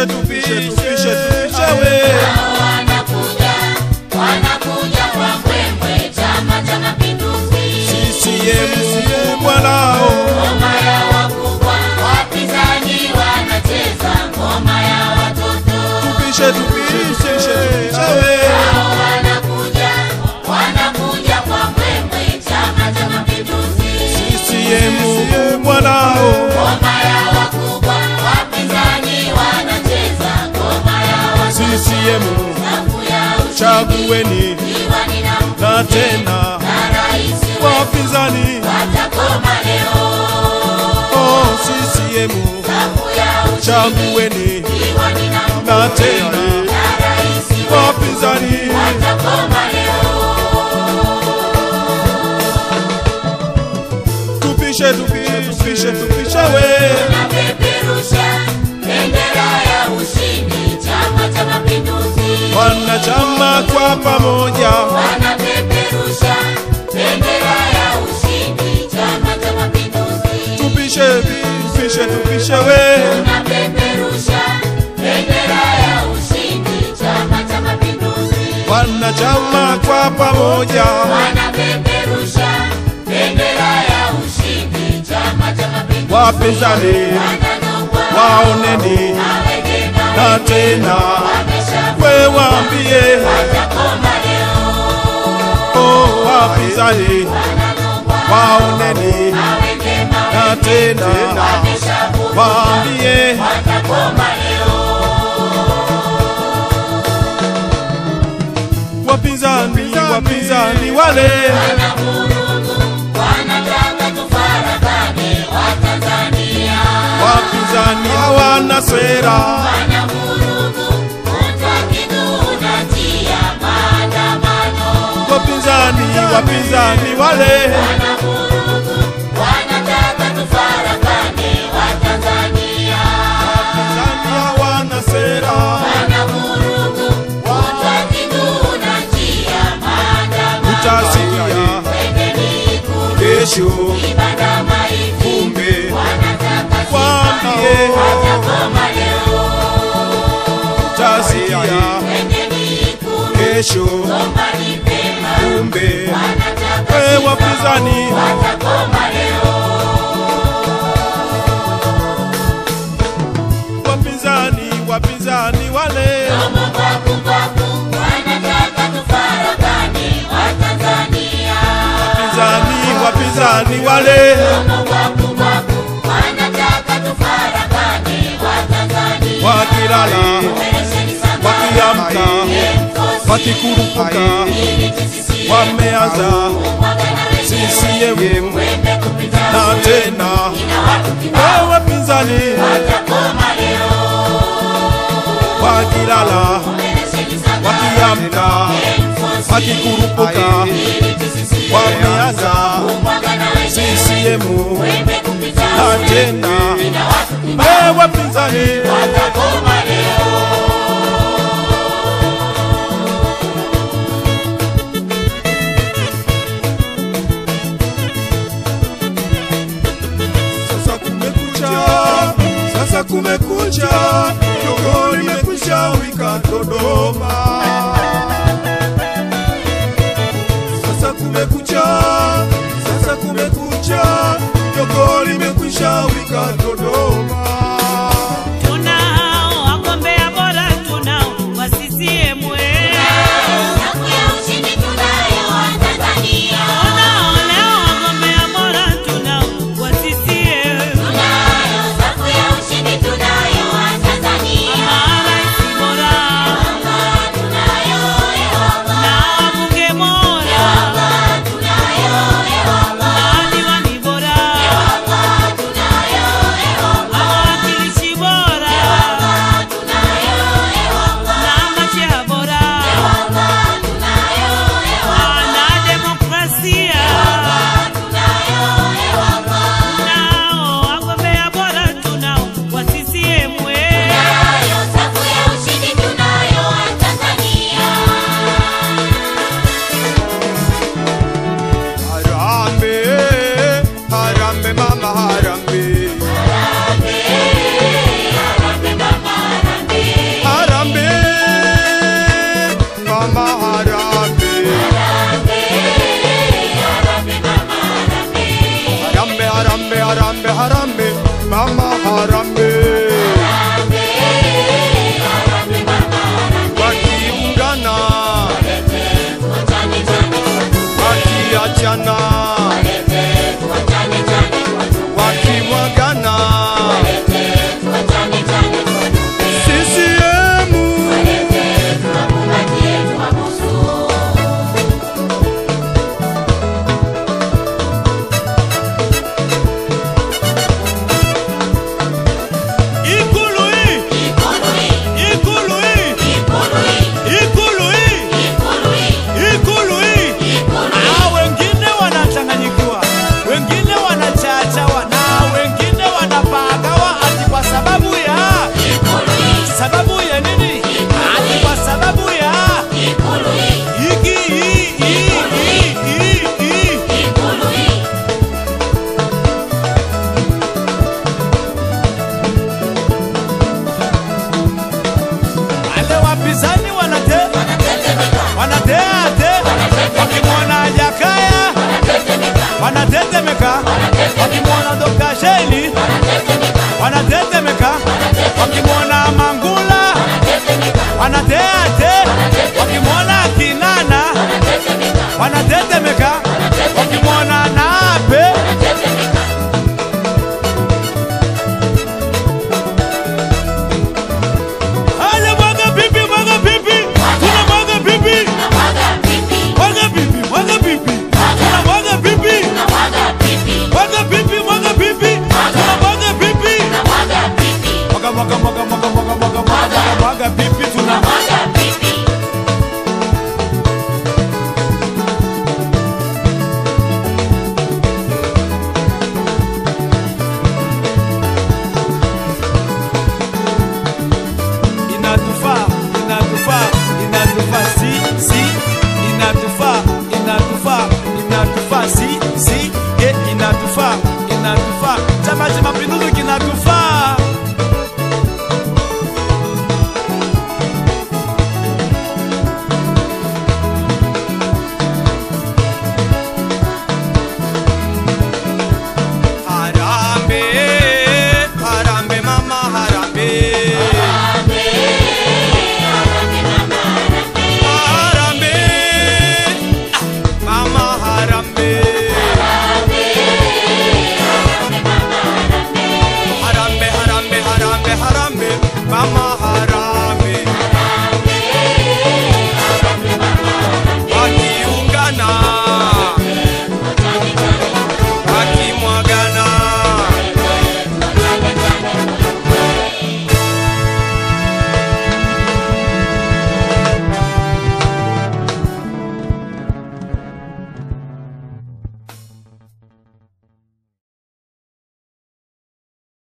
tupishe tupishe tupishe tupishe we wanakuja wanakuja kwa mbwembwe chama cha mapinduzi CCM bwanao ngoma ya wakubwa wapinzani wanacheza ngoma ya watoto tupishe tupishe tupishe we hao wanakuja wanakuja kwa mbwembwe chama cha mapinduzi CCM bwanao ngoma ya wakubwa wapinzani wanacheza ngoma ya watoto CCM safu ya ushindi chagueni diwani na na tena na rais wapinzani watakoma leo oh CCM safu ya ushindi chagueni diwani na na tena na rais wapinzani watakoma leo tupishe tupishe tupishe tupishe we napeperusha bendera ya ushindi chama cha mapinduzi wanachama kwa pamoja wanapeperusha bendera ya ushindi chama cha mapinduzi tupishe tupishe tupishe we napeperusha bendera ya ushindi chama cha mapinduzi wanachama kwa pamoja wanapeperusha bendera ya ushindi chama cha mapinduzi wapinzani wananongwa waoneni aweke na tena wamesha we waambie watakoma leo oh wapinzani wananongwa waoneni aweke na tena wamesha waambie watakoma leo wapinzani wapinzani wale wanavurugu wanataka tufarakane watanzania wapinzani hawana sera wanavurugu utakiduna njia maandamano wapinzani wapinzani wale wanavurugu wanataka tufarakane watanzania wapinzani hawana sera wanavurugu utakiduna njia maandamano utasikia Twendeni Ikulu, kesho ibada maiti kumbe wanataka waambie watakoma leo utasikia Twendeni Ikulu, kesho gombani pema kumbe wanataka we wapinzani watakoma leo wapinzani wapinzani wale Domo kwaku kwaku wanataka tufarakane Watanzania wapinzani wapinzani wale Domo kwaku kwaku wanataka tufarakane Watanzania wakilala Operesheni Sangara, wakiamka Enforce, wakikurupuka ili TCCA, wameanza kumwaga na wenyewe, CCM wembe kupita na ule, tena ina watu kibao, we wapinzani watakoma leo wakilala Operesheni Sangara, wakiamka Enforce, wakikurupuka ili TCCA, wameanza kumwaga na wenyewe, CCM wembe kupita na ule, tena ina watu kibao, we wapinzani watakoma leo Sasa kumekucha, sasa kumekucha, jogo limekwisha wika Dodoma. Sasa kumekucha, sasa kumekucha, jogo limekwisha wika Dodoma. Tunao wagombea bora, tunao wa CCM we. Safu ya ushindi tunayo Watanzania. Tunao leo wagombea bora, tunao wa CCM. Tunayo safu ya ushindi tunayo Watanzania. wanatetemeka wakimwona Dr. Sheni wanatetemeka wakimwona